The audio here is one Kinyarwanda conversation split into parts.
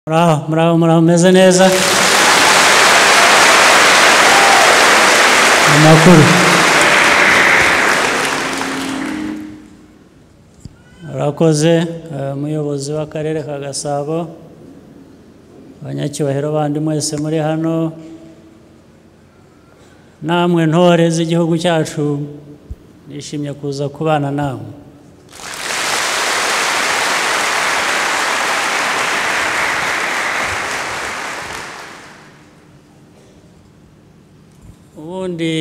muraho muraho muraho meze neza amakuru urakoze eh, muyobozi w'akarere ka gasabo abanyacyubahiro bandi mwese muri hano namwe ntore z'igihugu cyacu nishimye kuza kubana namwe ubundi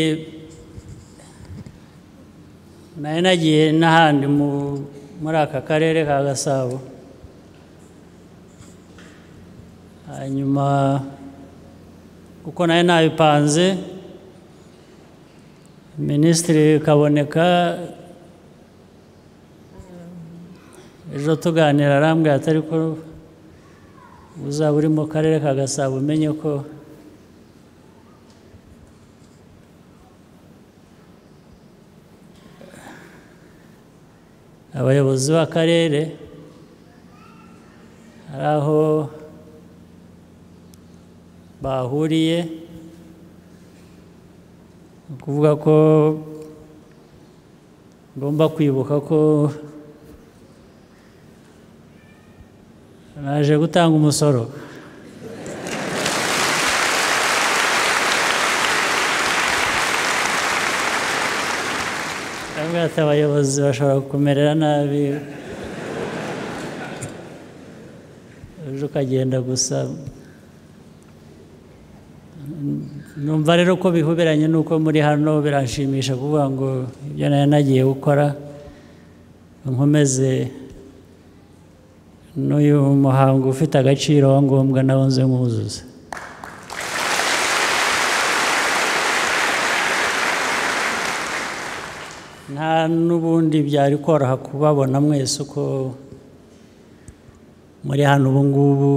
nari nagiye n'ahandi mu- muri aka karere ka gasabo hanyuma kuko nari nabipanze minisitiri kaboneka ejo tuganira arambwira ati ariko uzaba uri mu karere ka gasabo umenye ko abayobozi b'akarere hari aho bahuriye ni ukuvuga ko ngomba kwibuka ko naje gutanga umusoro Ndavuga ati abayobozi bashobora kumerera nabi ejo ukagenda gusa numva rero ko bihuberanye n'uko muri hano biranshimisha kuvuga ngo ibyo nari nagiye gukora nkomeze n'uyu muhango ufite agaciro wa ngombwa nawo nze mwuzuze nta n'ubundi byari koroha kubabona mwese uko muri hano ubu ngubu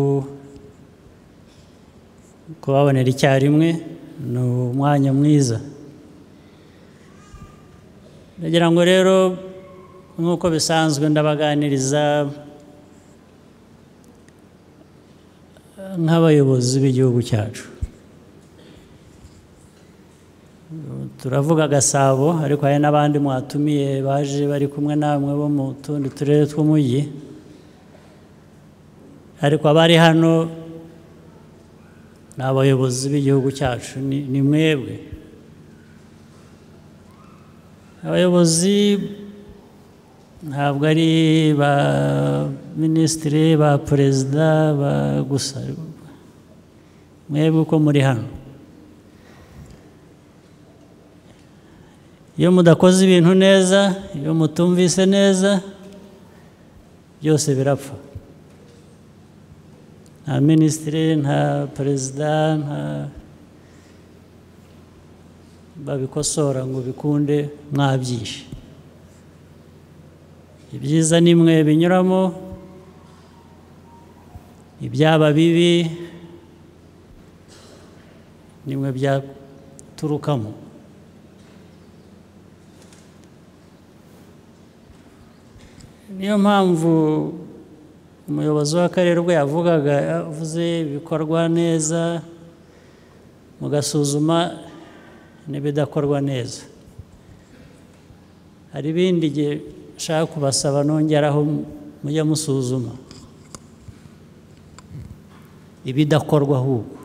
kubabonera icyarimwe ni umwanya mwiza ndagira ngo rero nk'uko bisanzwe ndabaganiriza nk'abayobozi b'igihugu cyacu turavuga gasabo ariko hari n'abandi mwatumiye baje bari kumwe namwe bo mu tundi turere tw'umujyi ariko abari hano ni abayobozi b'igihugu cyacu ni- ni mwebwe abayobozi ntabwo ari ba minisitiri ba perezida ba gusa mwebwe uko muri hano iyo mudakoze ibintu neza iyo mutumvise neza byose birapfa nta minisitiri nta perezida nta babikosora ngo bikunde mwabyishe ibyiza ni mwe binyuramo ibyaba bibi ni mwe byaturukamo niyo mpamvu umuyobozi w'akarere ubwo yavugaga yavuze bikorwa neza mugasuzuma n'ibidakorwa neza hari ibindi igihe nshaka kubasaba nongeraho mujya musuzuma ibidakorwa ahubwo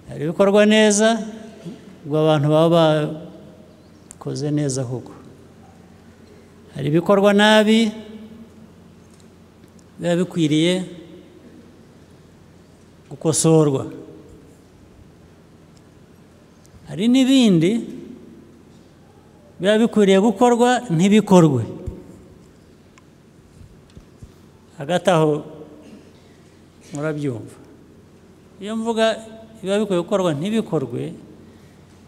hari ibikorwa neza ubwo abantu baba bakoze neza ahubwo hari ibikorwa nabi biba bikwiriye gukosorwa hari n'ibindi biba bikwiriye gukorwa ntibikorwe hagati aho murabyumva iyo mvuga biba bikwiye gukorwa ntibikorwe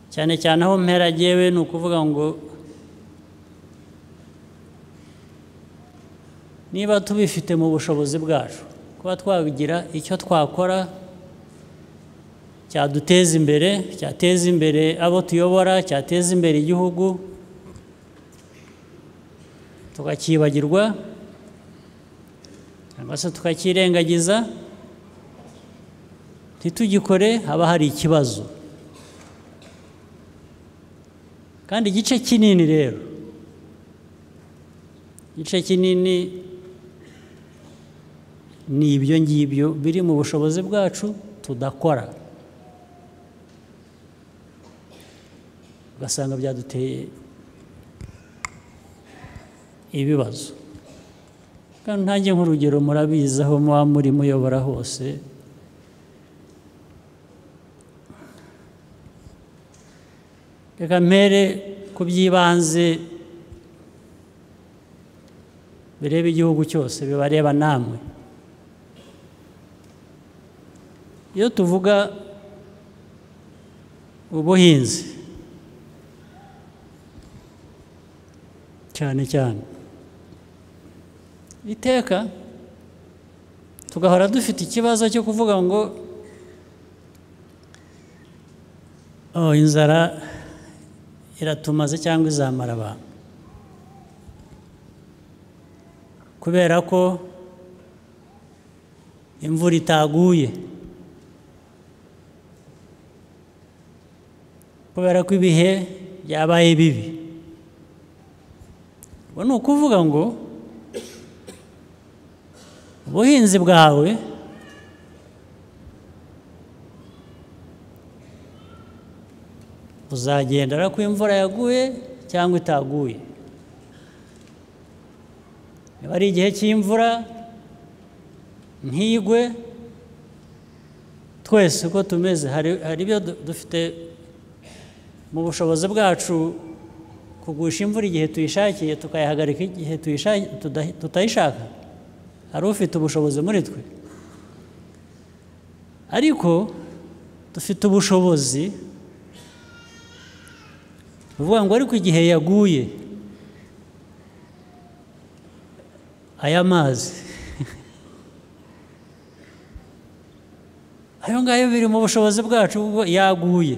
cyane cyane aho mpera agewe ni ukuvuga ngo niba tubifite mu bushobozi bwacu kuba twagira icyo twakora cyaduteza imbere cyateza imbere abo tuyobora cyateza imbere igihugu tukacyibagirwa cyangwa se tukakirengagiza ntitugikore haba hari ikibazo kandi igice kinini rero igice kinini ni ibyo ngibyo biri mu bushobozi bwacu tudakora ugasanga byaduteye ibibazo kandi ntange nk'urugero murabizi aho muba muri muyobora hose reka mpere ku by'ibanze bireba igihugu cyose bibareba namwe iyo tuvuga ubuhinzi cyane cyane iteka tugahora dufite ikibazo cyo kuvuga ngo oh inzara iratumaze cyangwa izamara abantu kubera ko imvura itaguye kubera ko ibihe byabaye bibi ubu ni ukuvuga ngo ubuhinzi bwawe buzagendera ko imvura yaguye cyangwa itaguye niba ari igihe cy'imvura ntigwe twese uko tumeze hari ibyo dufite mu bushobozi bwacu kugusha imvura igihe tuyishakiye tukayihagarika igihe tutayishaka hari ufite ubushobozi muri twe ariko dufite ubushobozi bivuga ngo ariko igihe yaguye aya mazi ayo ngayo biri mu bushobozi bwacu ubwo yaguye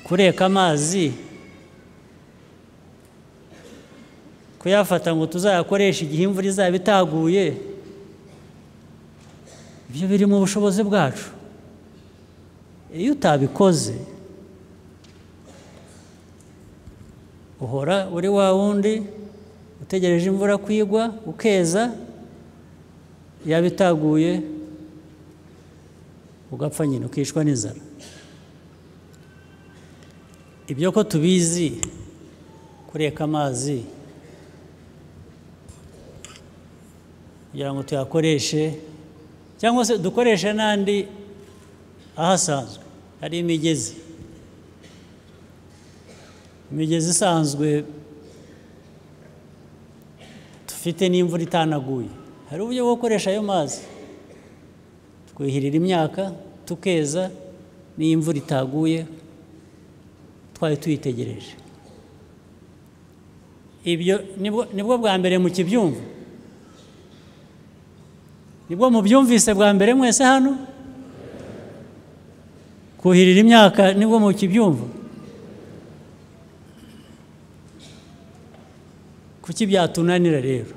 kureka amazi kuyafata ngo tuzayakoreshe igihe imvura izaba itaguye ibyo biri mu bushobozi bwacu iyo utabikoze uhora uri wa wundi utegereje imvura kwigwa ukeza yaba itaguye ugapfa nyine ukishwa n'inzara ibyo ko tubizi kureka amazi kugira ngo tuyakoreshe cyangwa se dukoreshe n'andi ahasanzwe hari imigezi imigezi isanzwe dufite n'imvura itanaguye hari uburyo bwo gukoresha ayo mazi twihirira imyaka tukeza n'imvura itaguye twari tuyitegereje ibyo nibwo bwa mbere mu kibyumva nibwo mubyumvise bwa mbere mwese hano kuhirira imyaka nibwo mu kibyumva kuki byatunanira rero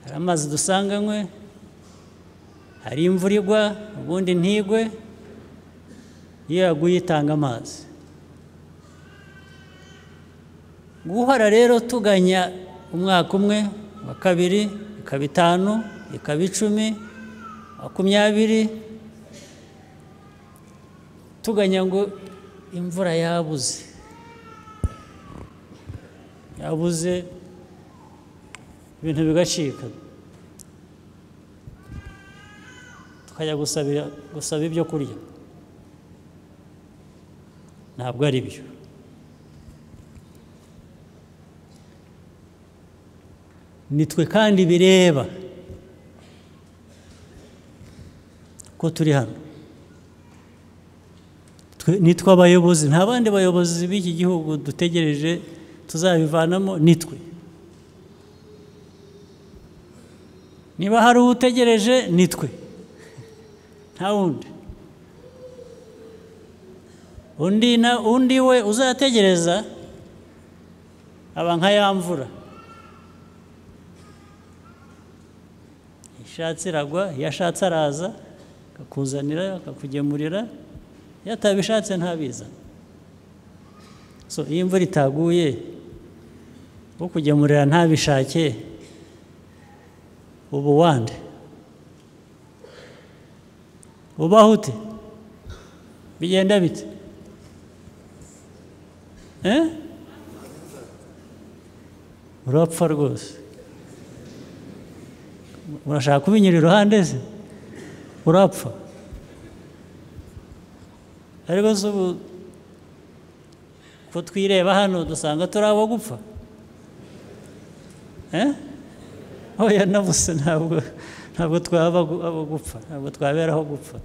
hari amazi dusanganywe hari imvura igwa ubundi ntigwe iyo yaguye itanga amazi guhora rero tuganya umwaka umwe wa kabiri ikaba itanu ikaba icumi makumyabiri tuganya ngo imvura yabuze yabuze ibintu bigacika tukajya gusaba ibyo kurya ntabwo ari byo nitwe kandi bireba ko turi hano nitwe abayobozi nta bandi bayobozi b'iki gihugu dutegereje tuzabivanamo nitwe niba hari uwo utegereje nitwe nta wundi undi we uzategereza aba nka ya mvura ishatse iragwa yashatse araza akakuzanira akakugemurira iyo atabishatse ntabiza so iyo imvura itaguye ukugemurira ntabishake uba wande ubaho ute bigenda bite Eh? urapfa rwose urashaka kubinyura iruhande se urapfa ariko se ubu ko twireba hano dusanga turi abo gupfa Eh? oya nabuze ntabwo ntabwo twaba abo gupfa ntabwo twaberaho gupfa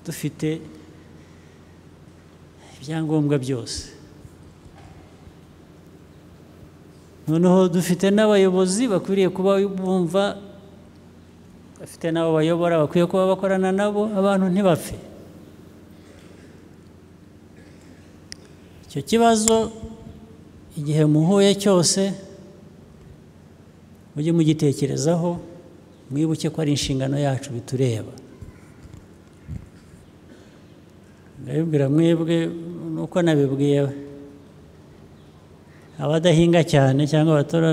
dufite ibyangombwa byose noneho dufite n'abayobozi bakwiriye kuba bumva bafite n'abo bayobora bakwiye kuba bakorana nabo abantu ntibapfe icyo kibazo igihe muhuye cyose mujye mugitekerezaho mwibuke ko ari inshingano yacu bitureba ndabibwira mwebwe nuko nabibwiye abadahinga cyane cyangwa abatora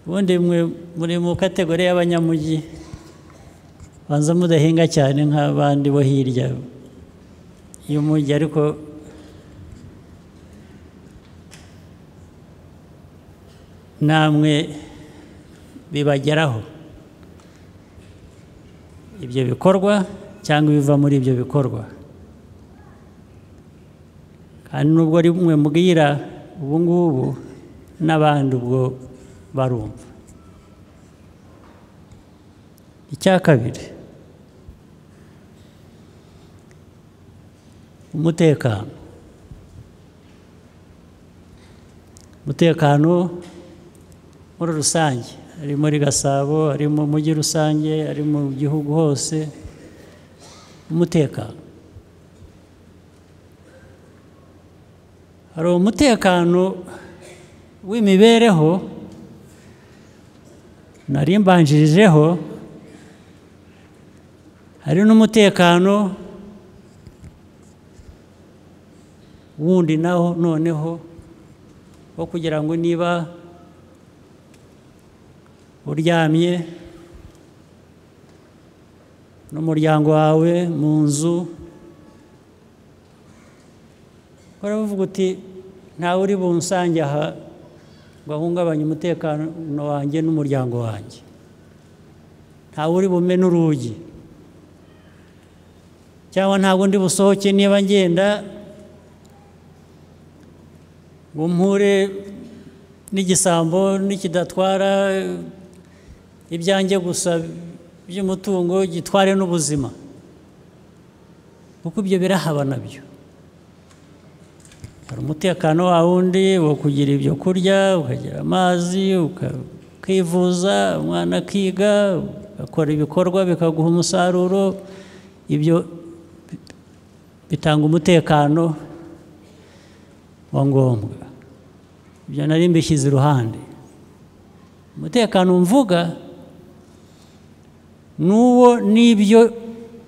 ubundi mwe muri mu kategori y'abanyamujyi banza mudahinga cyane nk'abandi bo hirya y'umujyi ariko namwe bibageraho ibyo bikorwa cyangwa ibiva muri ibyo bikorwa kandi nubwo rimwe mbwira ubu ngubu n'abandi ubwo barumva icya kabiri umutekano umutekano muri rusange ari muri gasabo ari mu mujyi rusange ari mu gihugu hose umutekano hari umutekano w'imibereho nari mbanjirijeho hari n'umutekano wundi naho noneho wo kugira ngo niba uryamye n'umuryango wawe mu nzu uravuga uti ntawe uri bunsange aha ngo ahungabanye umutekano wanjye n'umuryango wanjye ntawe uri bume n'urugi cyangwa ntabwo ndi busohoke niba ngenda ngo mpure n'igisambo n'ikidatwara ibyanjye gusa by'umutungo gitware n'ubuzima kuko ibyo birahaba nabyo hari umutekano wa wundi wo kugira ibyo kurya ukagira amazi ukivuza umwana akiga ugakora ibikorwa bikaguha umusaruro ibyo bitanga umutekano wa ngombwa ibyo nari mbishyize iruhande umutekano mvuga n'uwo n'ibyo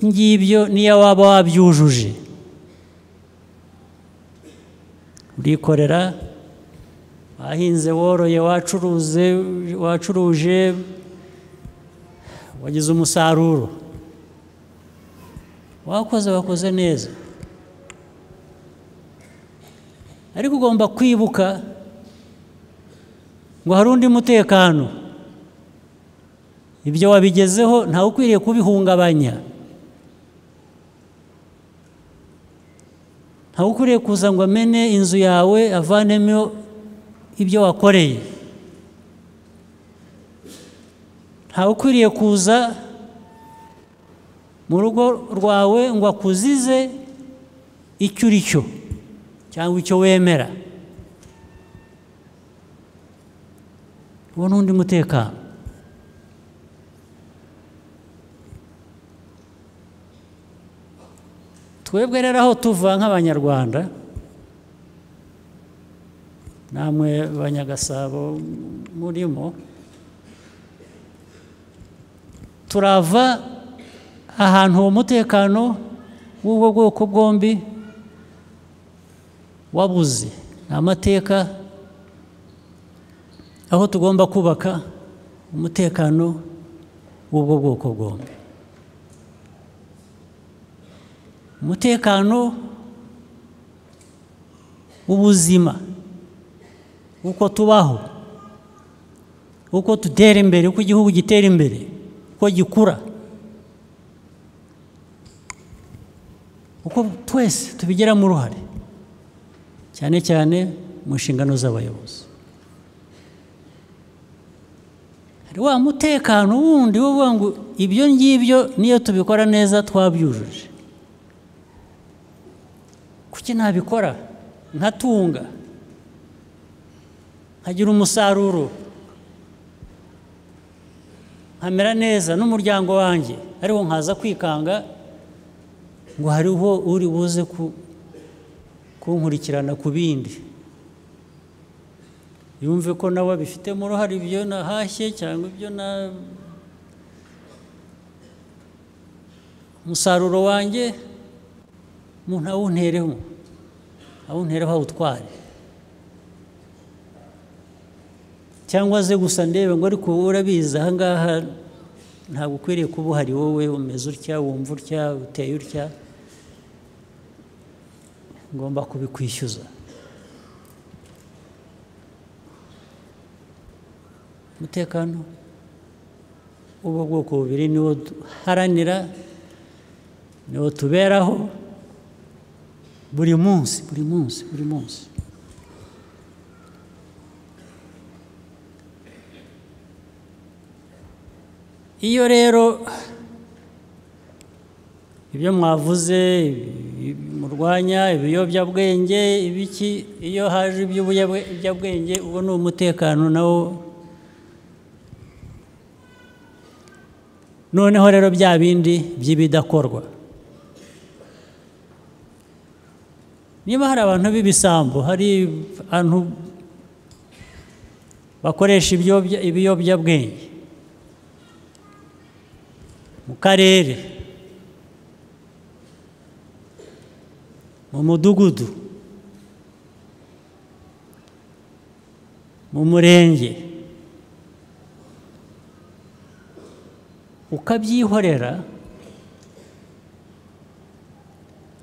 ngibyo n'iyo waba wabyujuje urikorera wahinze woroye wacuruze wacuruje wagize umusaruro wakoze wakoze neza ariko ugomba kwibuka ngo hari undi mutekano ibyo wabigezeho ntawe ukwiriye kubihungabanya ntawe ukwiriye kuza ngo amene inzu yawe avanemo ibyo wakoreye ntawe ukwiriye kuza mu rugo rwawe ngo akuzize icyo uri cyo cyangwa icyo wemera uwo ni undi mutekano twebwe rero aho tuva nk'abanyarwanda namwe banyagasabo murimo turava ahantu uwo mutekano w'ubwo bwoko bwombi wabuze ni amateka aho tugomba kubaka umutekano w'ubwo bwoko bwombi umutekano w'ubuzima uko tubaho uko dutera imbere uko igihugu gitera imbere uko gikura uko twese tubigiramo uruhare cyane cyane mu nshingano z'abayobozi hari wa mutekano wundi wo uvuga ngo ibyo ngibyo niyo tubikora neza twabyujuje kuki ntabikora nkatunga nkagira umusaruro nkamera neza n'umuryango wanjye ariwo nkaza kwikanga ngo hariho uri buze kunkurikirana ku bindi yumve ko nawe abifitemo uruhare ibyo nahashye cyangwa ibyo na umusaruro wanjye umuntu awuntereho awuntereho awutware cyangwa ze gusa ndebe ngo ariko wowe urabizi aha ngaha ntabwo ukwiriye kuba uhari wowe umeze utya wumva utya uteye utya ngomba kubikwishyuza umutekano w'ubwo bwoko bubiri niwo duharanira niwo tuberaho buri munsi buri munsi buri munsi iyo rero ibyo mwavuze murwanya ibiyobyabwenge ibiki iyo haje iby'ubuyobyabwenge uwo ni umutekano nawo noneho rero bya bindi by'ibidakorwa niba hari abantu b'ibisambo hari abantu bakoresha ibiyobyabwenge mu karere mu mudugudu mu murenge ukabyihorera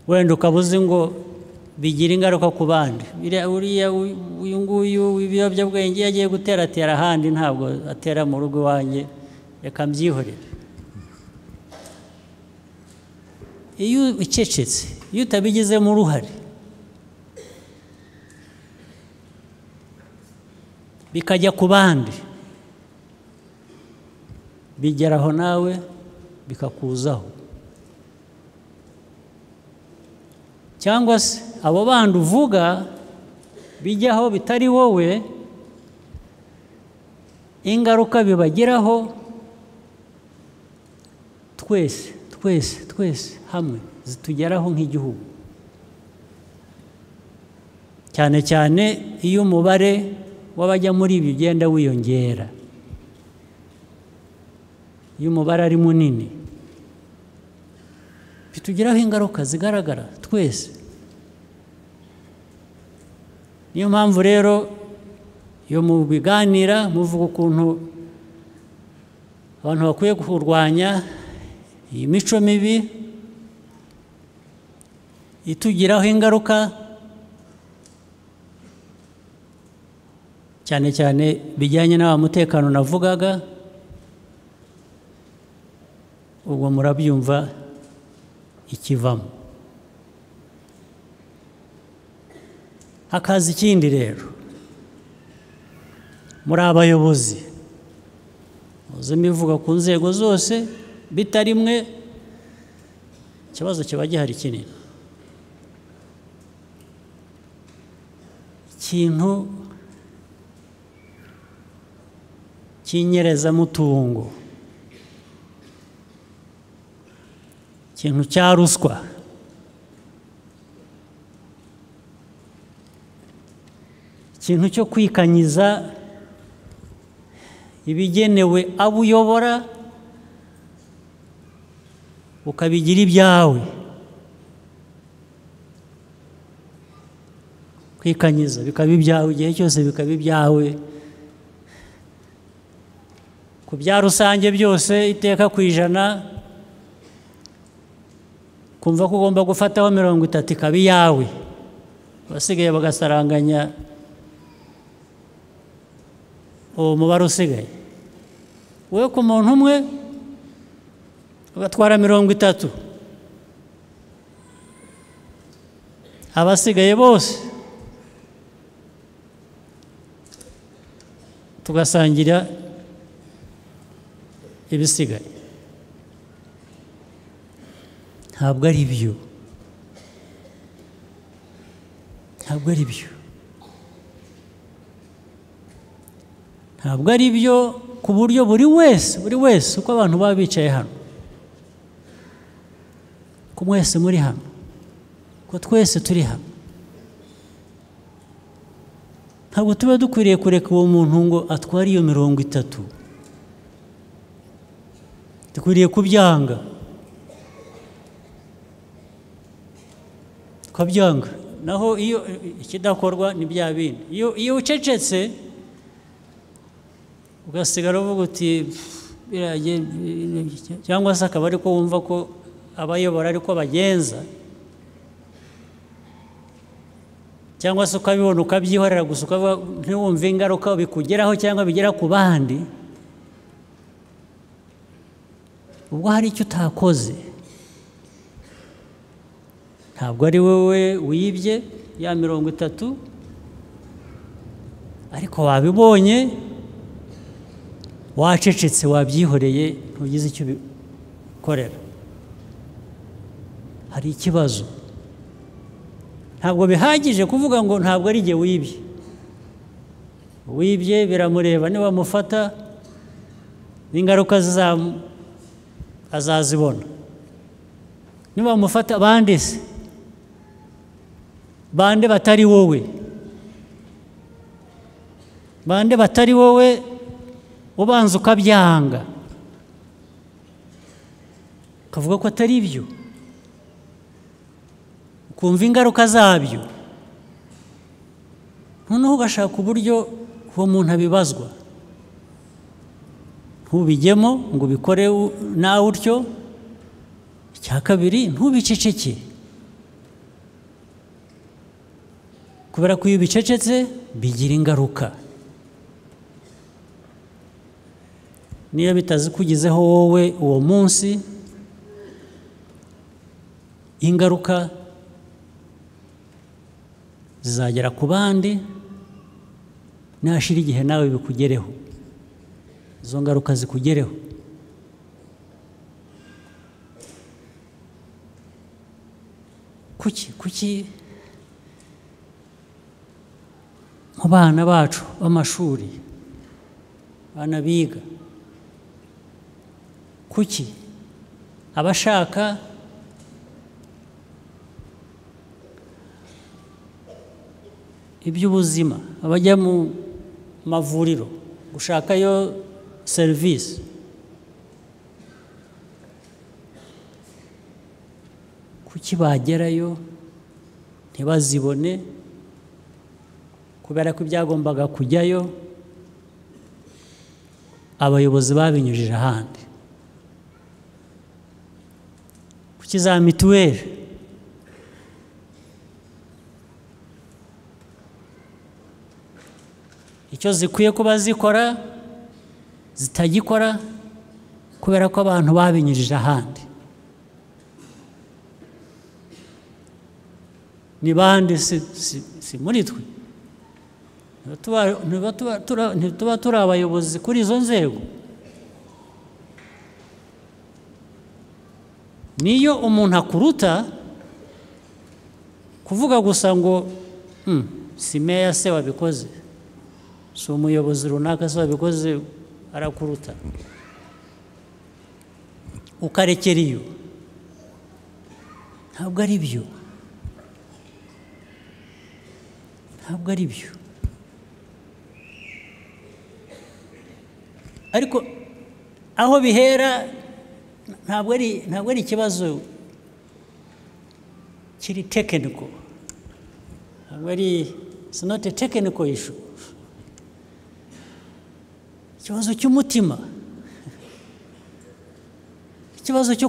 wenda ukabuze ngo bigira ingaruka ku bandi uriya uyu nguyu w'ibiyobyabwenge iyo agiye guteratera ahandi ntabwo atera mu rugo iwanjye reka mbyihorere iyo ucecetse iyo utabigizemo uruhare bikajya ku bandi bigeraho nawe bikakuzaho cyangwa se abo bandi uvuga bijyaho bitari wowe ingaruka bibagiraho twese twese twese hamwe zitugeraho nk'igihugu cyane cyane iyo umubare w'abajya muri ibi ugenda wiyongera iyo umubare ari munini bitugiraho ingaruka zigaragara twese niyo mpamvu rero iyo mubiganira muvuga ukuntu abantu bakwiye kurwanya iyi mico mibi itugiraho ingaruka cyane cyane bijyanye n'awa mutekano navugaga ubwo murabyumva ikivamo hakaza ikindi rero muri abayobozi muzi imivuga ku nzego zose bitari mwe ikibazo kiba gihari kinini ikintu cy'inyerezamutungo ikintu cya ruswa ikintu cyo kwikanyiza ibigenewe abo uyobora ukabigira ibyawe kwikanyiza bikaba ibyawe igihe cyose bikaba ibyawe ku bya rusange byose iteka ku ijana kumva ko ugomba gufataho mirongo itatu ikaba iyawe abasigaye bagasaranganya uwo mubare usigaye wowe ku muntu umwe ugatwara mirongo itatu abasigaye bose tugasangira ibisigaye ntabwo ari byo ntabwo ari byo ntabwo ari byo ku buryo buri wese buri wese uko abantu baba bicaye hano ko mwese muri hano ko twese turi hano ntabwo tuba dukwiriye kureka uwo muntu ngo atware iyo mirongo itatu dukwiriye kubyanga tukabyanga naho iyo ikidakorwa ni bya bindi iyo ucecetse ugasigara uvuga uti cyangwa se akaba ari ko wumva ko abayobora ariko bagenza cyangwa se ukabibona ukabyihorera gusa ntiwumve ingaruka bikugeraho cyangwa bigera ku bandi ubwo hari icyo utakoze ntabwo ari wowe wibye ya mirongo itatu ariko wabibonye wacecetse wabyihoreye ntugize icyo ubikorera hari ikibazo ntabwo bihagije kuvuga ngo ntabwo ari igihe wibye wibye biramureba nibamufata n'ingaruka azazibona nibamufata abandi se bande batari wowe bande batari wowe ubanza ukabyanga ukavuga ko atari ibyo ukumva ingaruka zabyo noneho ugashaka uburyo uwo muntu abibazwa ntubijyemo ngo ubikore nawe utyo icya kabiri ntubiceceke kubera ko iyo ubicecetse bigira ingaruka niyo bitazikugizeho wowe uwo munsi ingaruka zizagera ku bandi nashira igihe nawe bikugereho izo ngaruka zikugereho kuki kuki mu bana bacu b'amashuri abana biga kuki abashaka iby'ubuzima abajya mu mavuriro gushakayo serivisi kuki bagerayo ntibazibone kubera ko ibyagombaga kujyayo abayobozi babinyujije ahandi kuki za mituweli icyo zikwiye kuba zikora zitagikora kubera ko abantu babinyujije ahandi ni bande si muri twe ntituba turi abayobozi kuri izo nzego niyo umuntu akuruta kuvuga gusa ngo si meya se wabikoze si umuyobozi runaka se wabikoze arakuruta ukarekera iyo ntabwo ari byo ntabwo ari byo ariko aho bihera ntabwo ari ntabwo ari ikibazo kiri tekiniko ntabwo ari sinote tekiniko ishu ikibazo cy'umutima ikibazo cyo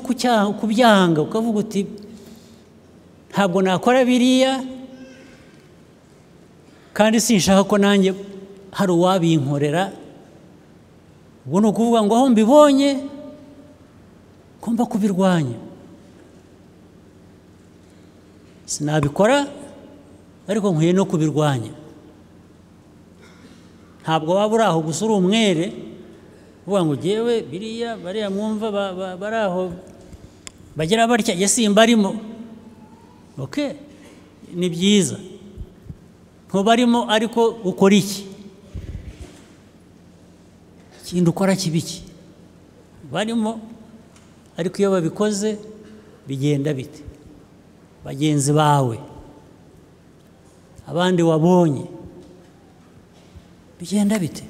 kubyanga ukavuga uti ntabwo nakora biriya kandi sinshaka ko nanjye hari uwabinkorera ubwo ni ukuvuga ngo aho mbibonye ngomba kubirwanya sinabikora ariko nkwiye no kubirwanya ntabwo waba uri aho gusa uri umwere uvuga ngo ugewe biriya bariya mwumva bari aho bagira batya ye simbarimo oke ni byiza ntubarimo ariko ukora iki ikindi ukora kibi ki barimo ariko iyo babikoze bigenda bite bagenzi bawe abandi wabonye bigenda bite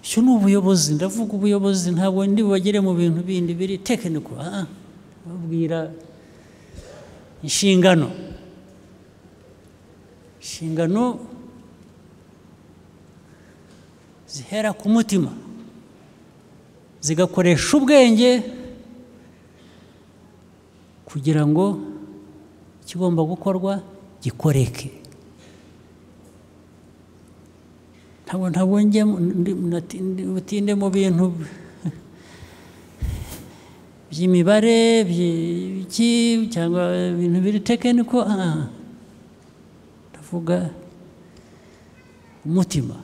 icyo ni ubuyobozi ndavuga ubuyobozi ntabwo ndi bubagere mu bintu bindi biri tekiniko babwira inshingano inshingano zihera ku mutima zigakoresha ubwenge kugira ngo ikigomba gukorwa gikoreke ntabwo ntabwo butinde mu bintu by'imibare cyangwa ibintu biri tekiniko ndavuga umutima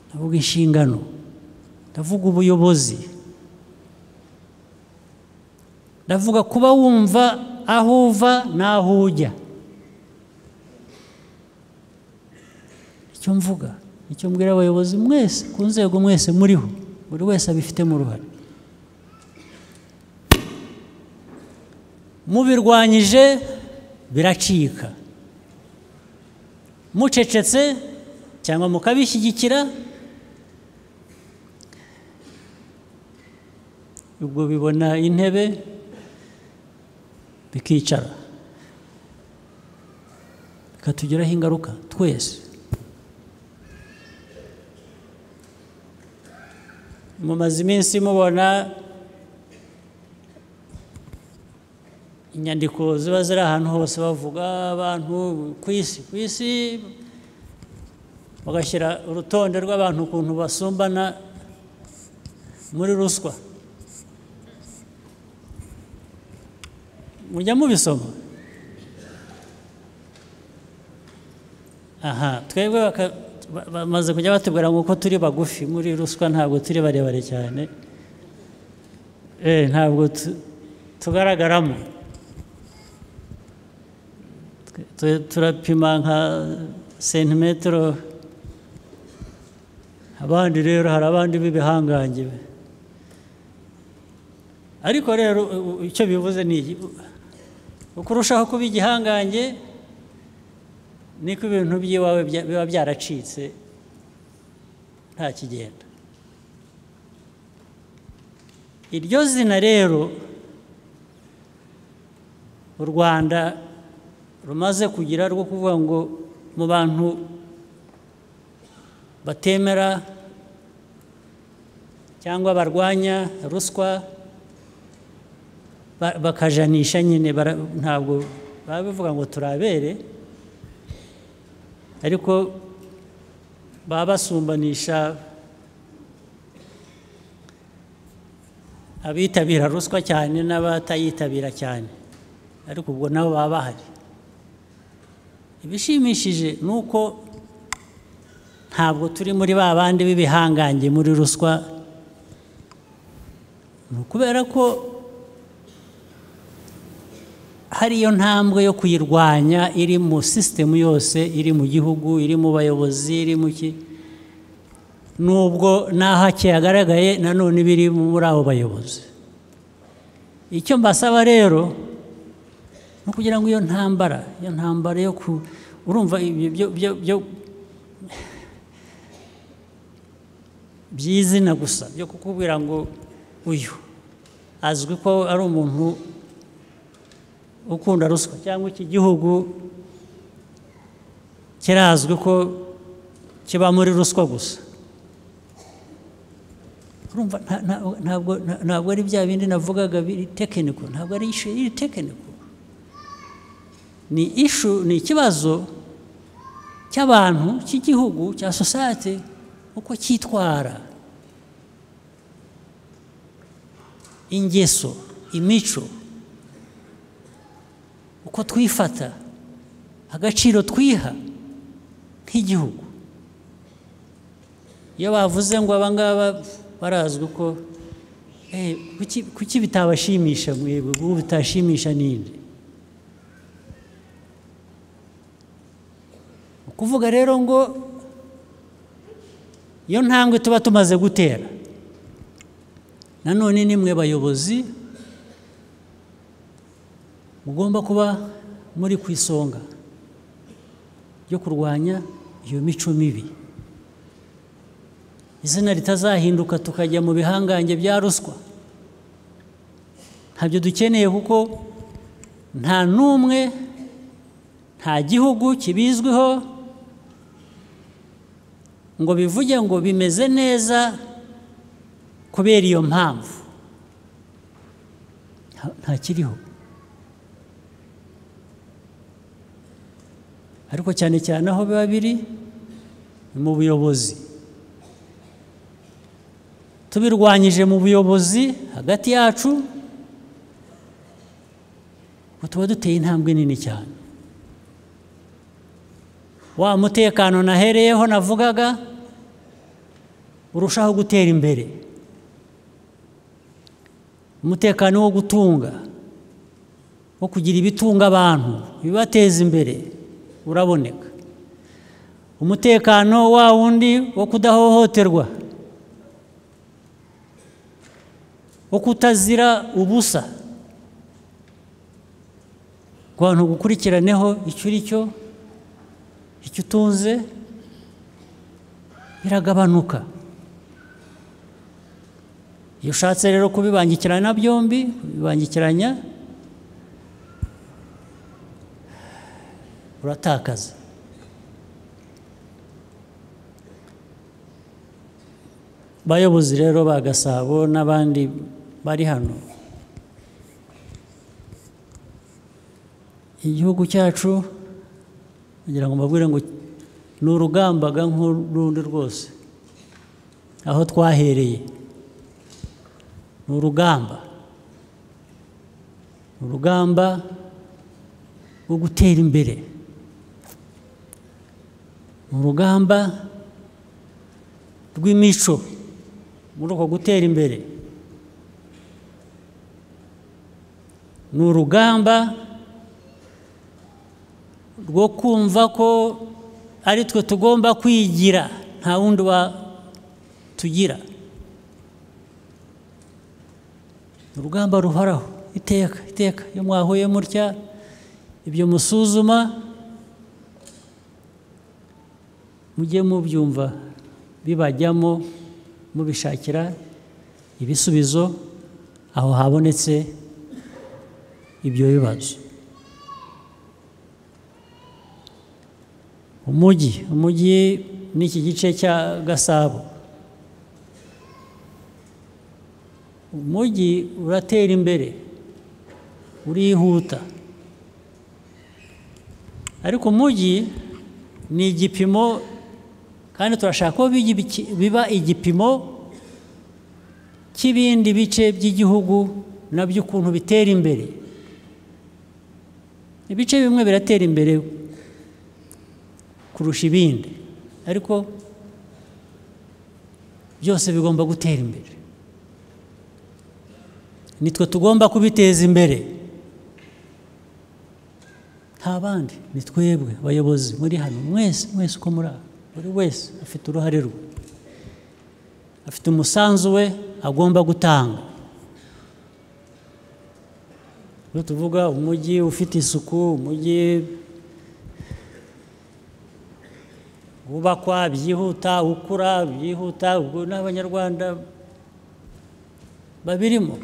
ndavuga inshingano ndavuga ubuyobozi ndavuga kuba wumva aho uva n'aho ujya icyo mvuga icyo mbwira abayobozi mwese ku nzego mwese muriho buri wese abifitemo uruhare mubirwanyije biracika mucecetse cyangwa mukabishyigikira ubwo bibona intebe bikicara bikatugiraho ingaruka twese mumaze iminsi mubona inyandiko ziba ziri ahantu hose bavuga abantu ku isi ku isi bagashyira urutonde rw'abantu ukuntu basumbana muri ruswa mujya mubisoma aha twebwe bamaze kujya batubwira ngo uko turi bagufi muri ruswa ntabwo turi barebare cyane ntabwo tugaragaramo turapima nka sentimetero abandi rero hari abandi b'ibihangange ariko rero icyo bivuze ni uko urushaho kuba igihangange niko ibintu by'iwawe biba byaracitse nta kigenda iryo zina rero u rwanda rumaze kugira rwo kuvuga ngo mu bantu batemera cyangwa barwanya ruswa bakajanisha nyine ntabwo baba bivuga ngo turabere ariko baba basumbanisha abitabira ruswa cyane n'abatayitabira cyane ariko ubwo nabo baba bahari ibishimishije ni uko ntabwo turi muri ba bandi b'ibihangange muri ruswa ni ukubera ko hari iyo ntambwe yo kuyirwanya iri mu sisitemu yose iri mu gihugu iri mu bayobozi iri mu ki nubwo n'aho kihagaragaye nanone biri muri abo bayobozi icyo mbasaba rero ni ukugira ngo iyo ntambara iyo ntambara yo urumva ibyo byo- byo- byo- by'izina gusa byo kukubwira ngo uyu azwi ko ari umuntu ukunda ruswa cyangwa iki gihugu kirazwi ko kiba muri ruswa gusa urumva nta- nta- ntabwo nta- ntabwo ari bya bindi navugaga biri tekiniko ntabwo ari ishu iri tekiniko ni ishu ni ikibazo cy'abantu cy'igihugu cya sosiyete uko cyitwara ingeso imico uko twifata agaciro twiha nk'igihugu iyo bavuze ngo aba ngaba barazwi ko eh, kuki- kuki bitabashimisha mwebwe ubu bitashimisha ninde Ni ukuvuga rero ngo iyo ntambwe tuba tumaze gutera nanone ni mwe bayobozi mugomba kuba muri ku isonga ryo kurwanya iyo mico mibi izina ritazahinduka tukajya mu bihangange bya ruswa ntabyo dukeneye kuko nta n'umwe nta gihugu kibizwiho ngo bivuge ngo bimeze neza kubera iyo mpamvu Nta- ntakiriho ariko cyane cyane aho biba biri ni mu buyobozi tubirwanyije mu buyobozi hagati yacu ngo tuba duteye intambwe nini cyane wa mutekano nahereyeho navugaga urushaho gutera imbere umutekano wo gutunga wo kugira ibitunga abantu bibateza imbere uraboneka umutekano wa wundi wo kudahohoterwa wo kutazira ubusa ku bantu gukurikiraneho icyo uri cyo icyo utunze biragabanuka iyo ushatse rero kubibangikirana byombi kubibangikiranya uratakaza bayobozi rero ba gasabo n'abandi bari hano igihugu cyacu kugira ngo mbabwire ngo ni urugambaga nk'urundi rwose aho twahereye ni urugamba ni urugamba rwo gutera imbere ni urugamba rw'imico muri uko gutera imbere ni urugamba rwo kumva ko ari twe tugomba kwigira nta wundi tugira ni urugamba ruhoraho iteka iteka iyo mwahuye mutya ibyo musuzuma mujye mubyumva bibajyamo mubishakira ibisubizo aho habonetse ibyo bibazo umujyi umujyi n'iki gice cya gasabo umujyi uratera imbere urihuta ariko umujyi ni igipimo kandi turashaka ko bijya ibiki- biba igipimo cy'ibindi bice by'igihugu nabyo ukuntu bitera imbere ibice bimwe biratera imbere kurusha ibindi ariko byose bigomba gutera imbere nitwe tugomba kubiteza imbere nta bandi ni twebwe abayobozi muri hano mwese mwese uko muri aha buri wese afite uruhare rwe afite umusanzu we agomba gutanga iyo tuvuga umujyi ufite isuku umujyi wubakwa byihuta ukura byihuta ubwo n'abanyarwanda babirimo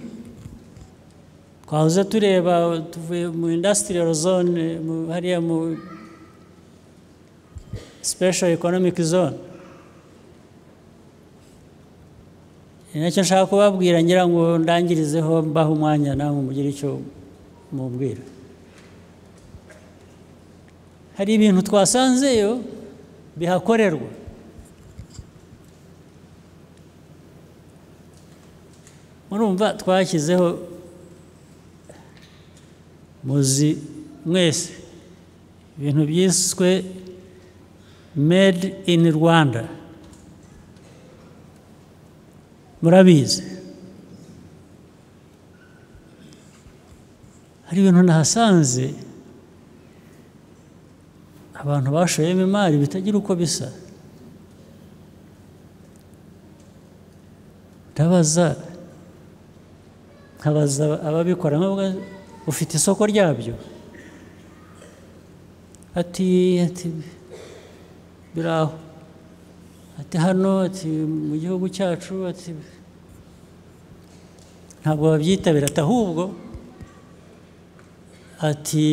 twahoze tureba tuvuye mu indasitiriyo zone hariya mu special economic zone ni nacyo nshaka kubabwira ngira ngo ndangirizeho mbaho umwanya namwe mugire icyo mubwira hari ibintu twasanzeyo bihakorerwa murumva twashyizeho muzi mwese ibintu byiswe made in rwanda murabizi hari ibintu nahasanze abantu bashoyemo imari bitagira uko bisa ndabaza nkabaza ababikora nkavuga ufite isoko ryabyo ati ati biraho ati hano ati mu gihugu cyacu ati ntabwo babyitabira ati ahubwo ati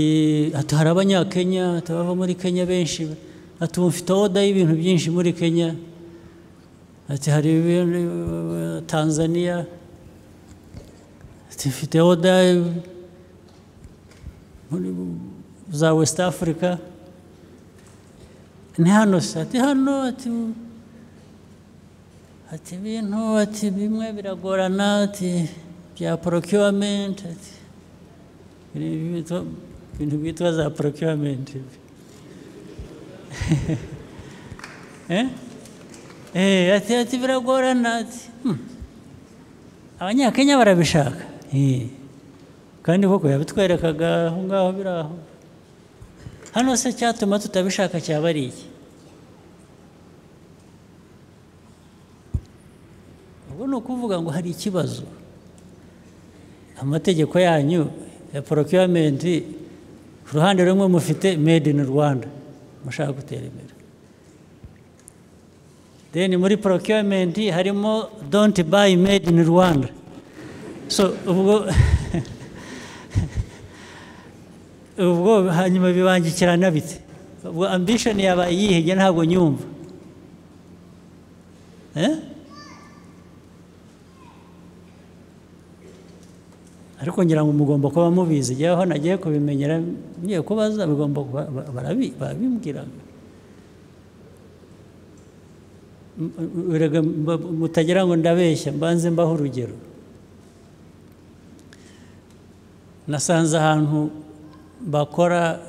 ati hari abanyakenya ati abava muri kenya benshi ati ubu mfite oda y'ibintu byinshi muri kenya ati hari ibintu tanzaniya ati mfite oda za west africa ni hano se ati hano ati ati ibintu ati bimwe biragorana ati bya procurement ati ibintu byitwa za procurement ati ati biragorana ati abanyakenya barabishaka kandi koko yabitwerekaga aho ngaho biri aho hano se cyatuma tutabishaka cyaba ari iki ubwo ni ukuvuga ngo hari ikibazo amategeko yanyu ya porokiyomenti ku ruhande rumwe mufite made in rwanda mushaka gutera imbere then muri porokiyomenti harimo don't buy made in rwanda so ubwo ubwo hanyuma bibangikirana bite ubwo ambishoni yabaye yihebye ntabwo nyumva ariko ngira ngo mugomba kuba mubizi igihe aho nagiye kubimenyera ngiye kubaza bigomba barabimbwiraga mutagira ngo ndabeshya mbanze mbaho urugero nasanze ahantu bakora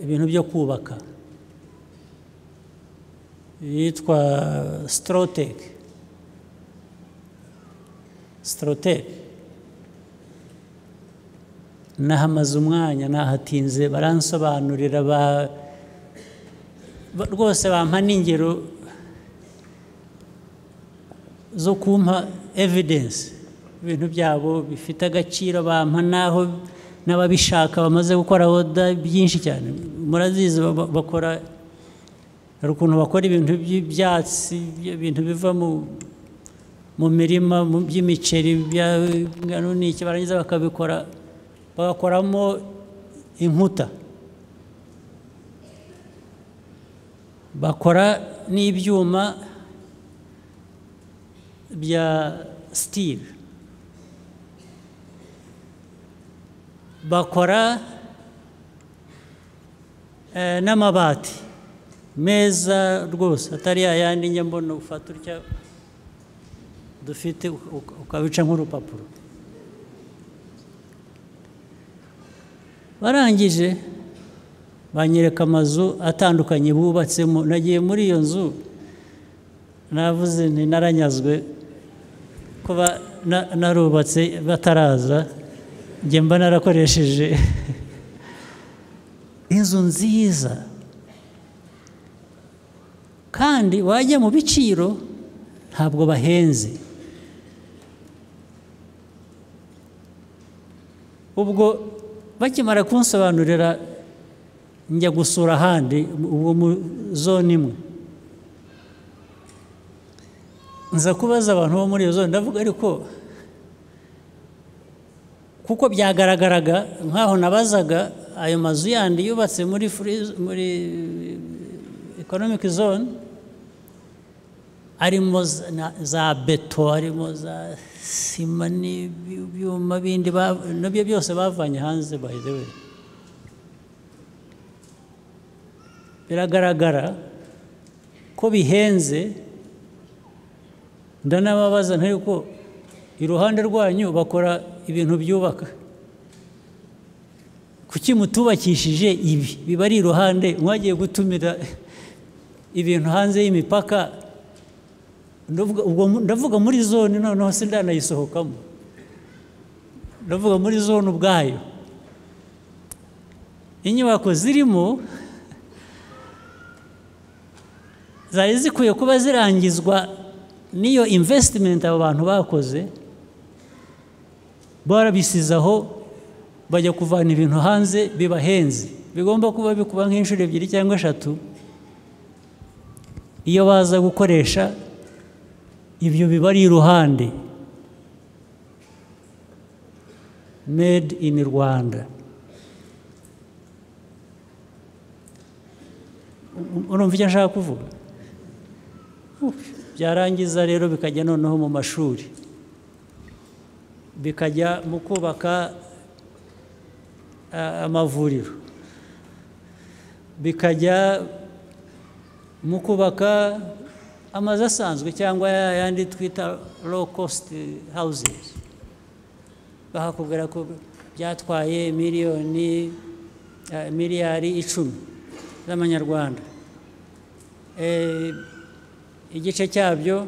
ibintu byo kubaka yitwa sitorotek sitorotepe nahamaze umwanya nahatinze baransobanurira rwose bampa n'ingero zo kumpa evidensi ibintu byabo bifite agaciro bampa n'aho n'ababishaka bamaze gukora oda byinshi cyane murazizi bakora hari ukuntu bakora ibintu by'ibyatsi ibintu biva mu mu mirima mu by'imiceri by'ingano n'iki barangiza bakabikora bagakoramo inkuta bakora n'ibyuma bya sitili bakora n'amabati meza rwose atari yayandi njya mbona ufata utya dufite ukabica nk'urupapuro barangije banyereka amazu atandukanye bubatsemo nagiye muri iyo nzu navuze ntinaranyazwe kuba narubatse bataraza njye mba narakoresheje inzu nziza kandi wajya mu biciro ntabwo bahenze ubwo bakimara kunsobanurira njya gusura ahandi ubwo mu zone imwe nza kubaza abantu bo muri iyo zone ndavuga ariko kuko byagaragaraga nk'aho nabazaga ayo mazu yandi yubatse muri free z- muri economic zone arimo za- na- za beto arimo za sima n'ibyuma bindi ba- nabyo byose bavanye hanze by the way biragaragara ko bihenze ndanababaza ntari ko iruhande rwanyu bakora ibintu byubaka kuki mutubakishije ibi biba ari iruhande mwagiye gutumira ibintu hanze y'imipaka ndavuga ubwo mu- ndavuga muri zone noneho sindanayisohokamo ndavuga muri zone ubwayo inyubako zirimo zari zikwiye kuba zirangizwa n'iyo invesitimenti abo bantu bakoze barabisize aho bajya kuvana ibintu hanze bibahenze bigomba kuba bikuba nk'inshuro ebyiri cyangwa eshatu iyo baza gukoresha ibyo biba ari iruhande made in rwanda urumva icyo nshaka kuvuga byarangiza rero bikajya noneho mu mashuri bikajya mu kubaka a- amavuriro bikajya mu kubaka amazu asanzwe cyangwa ya yandi twita low cost houses bahakubwira ko byatwaye miliyoni eh, miliyari icumi z'amanyarwanda Eh, igice cyabyo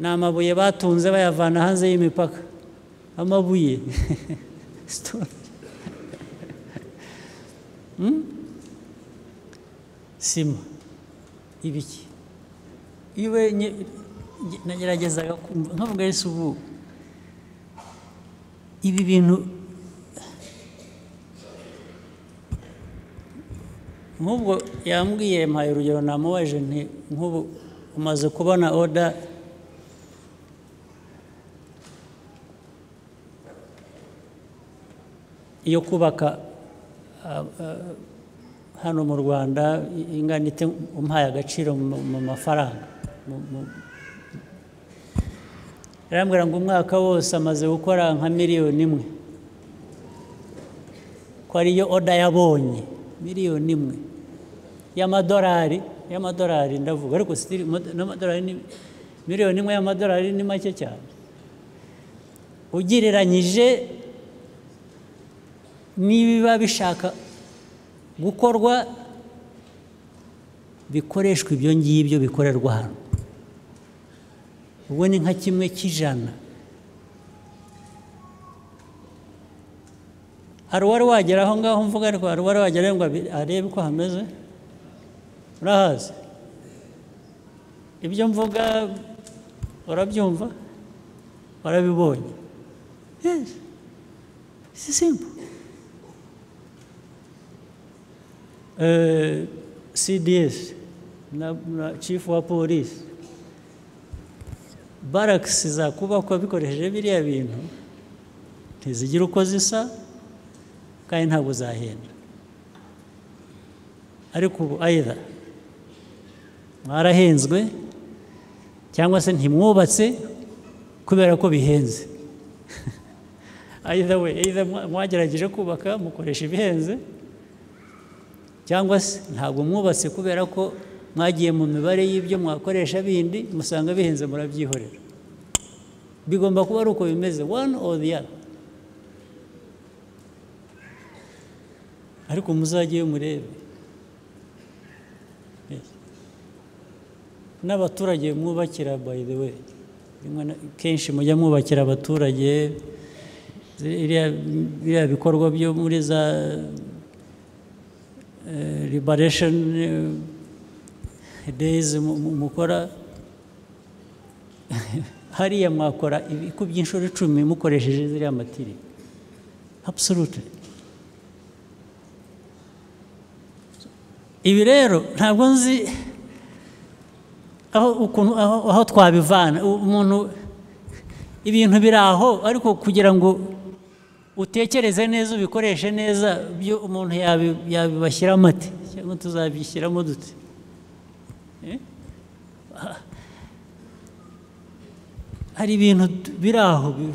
ni amabuye batunze bayavana hanze y'imipaka amabuye Stone. Hmm? sima ibiki iwe nye- nge- nageragezaga kumva nkavuga yesu ubu ibi bintu nk'ubwo yambwiye mpaye urugero namubaje nti nk'ubu umaze kubona oda yo kubaka ah, ah, hano mu rwanda i- ingana ite umpaye agaciro mu mu mafaranga Mu- mu- arambwira ngo umwaka wose amaze gukora nka miliyoni imwe ko ariyo oda yabonye miliyoni imwe y'amadolari y'amadolari ndavuga ariko sitiri n'amadolari ni miliyoni imwe y'amadolari ni make cyane ugereranyije n'ibiba bishaka gukorwa bikoreshwa ibyo ngibyo bikorerwa hano ubwo ni nka kimwe cy'ijana hari uwari wagera aho ngaho mvuga ariko hari uwari wagera ngo abi- arebe uko hameze urahazi ibyo mvuga urabyumva warabibonye yes si simple Eh, cds na, na chief wa polisi barakisi zakubakwa bikoresheje biriya bintu ntizigira uko zisa kandi ntabwo zahenda ariko ubu ayira mwarahenzwe cyangwa se ntimwubatse kubera ko bihenze ayida we ayida mwagerageje kubaka mukoresha ibihenze cyangwa se ntabwo mwubatse kubera ko mwagiye mu mibare y'ibyo mwakoresha bindi musanga bihenze murabyihorera bigomba kuba ari uko bimeze one or the other ariko muzajye murebe Yes. n'abaturage mwubakira by the way rimwe na- kenshi mujya mwubakira abaturage ziriya- biriya bikorwa byo muri za eh, liberation eh, days mu- mu- mukora hariya mwakora ibiku by'inshuro icumi mukoresheje ziriya matiri absolutely ibi rero ntabwo nzi aho ukuntu aho aho twabivana U- umuntu ibintu biri aho ariko kugira ngo utekereze neza ubikoreshe neza byo umuntu yabi- yabibashyiramo ati cyangwa tuzabishyiramo dute Eh? Ah. hari ibintu tu- biri aho bi-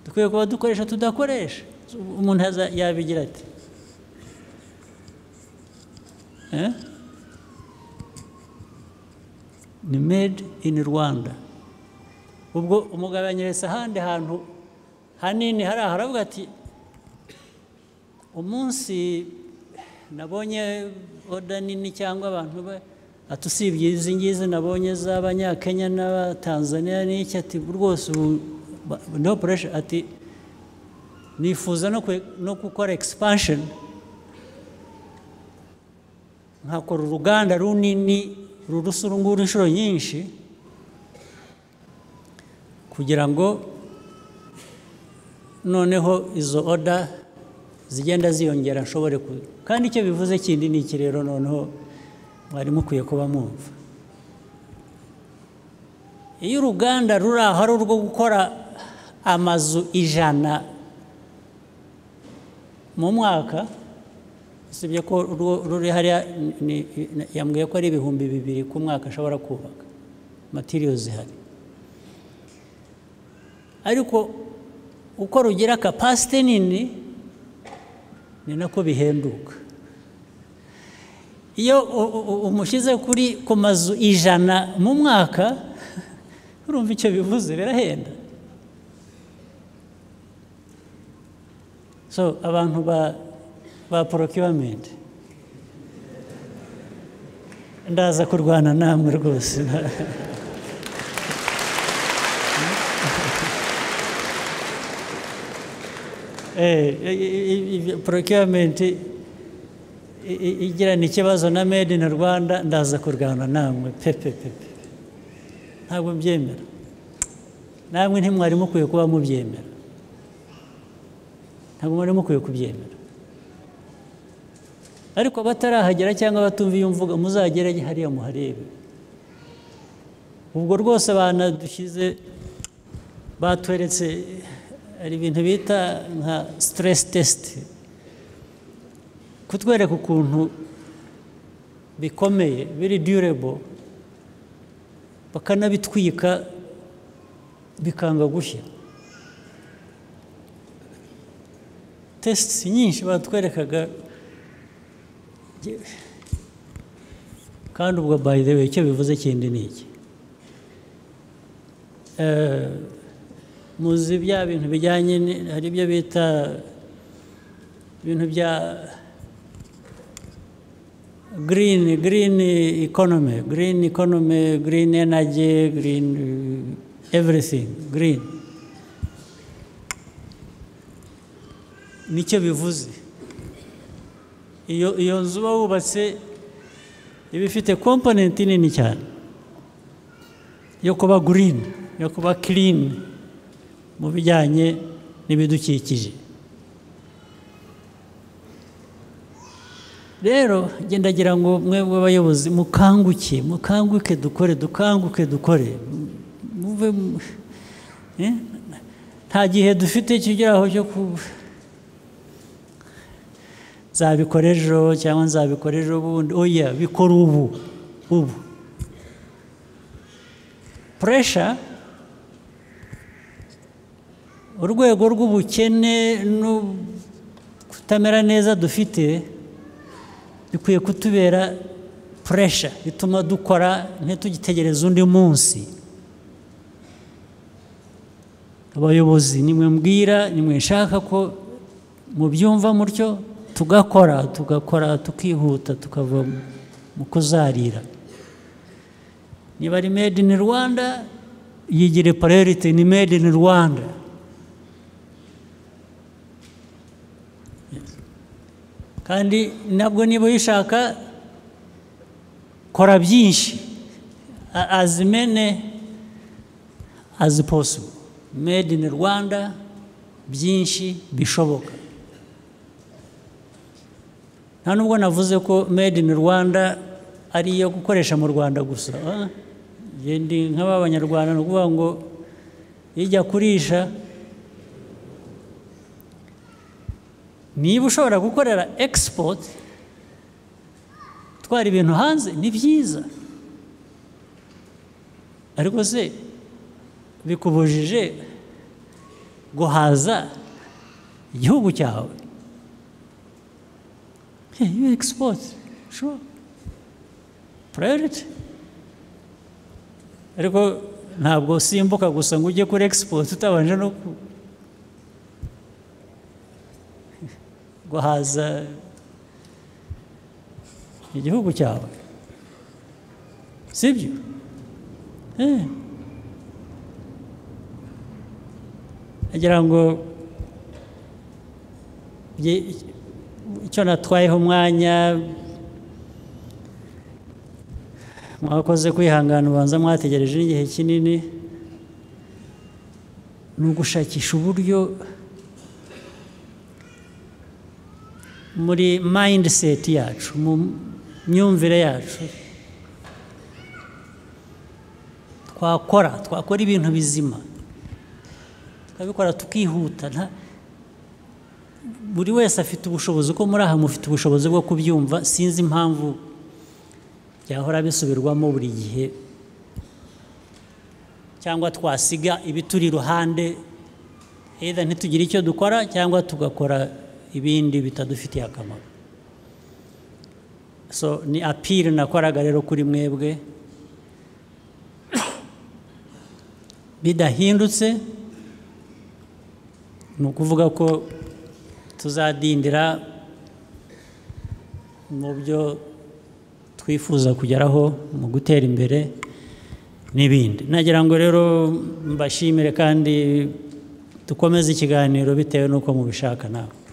dukwiye kuba dukoresha tudakoresha umuntu yaza- yabigira ati Eh? ni made in rwanda ubwo umugabanyiriza ahandi hantu hanini hari aha aravuga ati umunsi nabonye oda nini cyangwa abantu ba- ati usibye izi ngizi nabonye z'abanyakenya n'abatanzaniya n'iki ati rwose ubu ba- no pressure ati nifuza no kwe- no gukora expansion nkakora uruganda runini rurusa urunguru inshuro nyinshi kugira ngo noneho izo oda zigenda ziyongera nshobore ku kandi icyo bivuze kindi ni iki rero noneho mwari mukwiye kuba mwumva iyo uruganda ruri aho ari urwo gukora amazu ijana mu mwaka usibye ko urwo ruri hariya ni- ni- yambwiye ko ari ibihumbi bibiri ku mwaka ashobora kubaka matiriyo zihari ariko uko rugira kapasite nini ni nako bihenduka iyo u- u- u- umushyize kuri ku mazu ijana mu mwaka urumva icyo bivuze birahenda so abantu ba ba procurement ndaza kurwana namwe rwose Eh, i- i- i- procurement i- i- igirana ikibazo na made in rwanda ndaza kurwana namwe pepe pepe ntabwo mbyemera namwe ntimwari mukwiye kuba mubyemera ntabwo mwari mukwiye kubyemera ariko abatarahagera cyangwa abatumva iyo mvuga muzagere hariya muharebe ubwo rwose abana dushyize batweretse hari ibintu bita nka stress test kutwereka ukuntu bikomeye biri durable bakanabitwika bikanga gushya tesiti nyinshi batwerekaga kandi ubwo by the way icyo bivuze kindi ni iki Eh, muzi bya bintu bijyanye ni- hari ibyo bita ibintu bya green green economy green economy green energy green eh, everything green nicyo bivuze iyo iyo nzu uba wubatse iba ifite komponenti nini cyane yo kuba green yo kuba clean mu bijyanye n'ibidukikije rero ngendagira ngo mwebwe abayobozi mukanguke mukanguke dukore dukanguke dukore muve mu- eh? nta gihe dufite kigeraho cyo kuba nzabikora ejo cyangwa nzabikora ejo bundi oya bikora ubu ubu puresha urwego rw'ubukene no kutamera neza dufite bikwiye kutubera puresha bituma dukora ntitugitegereze undi munsi abayobozi nimwembwira nimwenshaka ko mubyumva mutyo tugakora tugakora tukihuta tukava mu kuzarira niba ari made in rwanda yigire priority ni made in rwanda Yes. kandi nabwo niba uyishaka kora byinshi A- as many as possible made in rwanda byinshi bishoboka nta nubwo navuze ko made in rwanda ari iyo gukoresha mu rwanda gusa Ah, njye ndi nk'ab'abanyarwanda ni ukuvuga ngo ijya kurisha niba ushobora gukorera egisipoti gutwara ibintu hanze ni byiza ariko se bikubujije guhaza igihugu cyawe Yeah, you export, sure. Priority. Ariko ntabwo simbuka gusa ngo ujye kuri export utabanje no ku- guhaza igihugu cyawe sibyo Eh. agira ngo bye- icyo natwayeho umwanya mwakoze kwihangana ubanza mwategereje n'igihe kinini ni ugushakisha uburyo muri mindset yacu mu myumvire yacu twakora twakora ibintu bizima tukabikora tukihuta nta- buri wese afite ubushobozi uko muri aha mufite ubushobozi bwo kubyumva sinzi impamvu byahora bisubirwamo buri gihe cyangwa twasiga ibituri iruhande either ntitugire icyo dukora cyangwa tugakora ibindi bitadufitiye akamaro so ni apiri nakoraga rero kuri mwebwe bidahindutse ni ukuvuga ko tuzadindira mu byo twifuza kugeraho mu gutera imbere n'ibindi nagira ngo rero mbashimire kandi dukomeze ikiganiro bitewe n'uko mubishaka nawe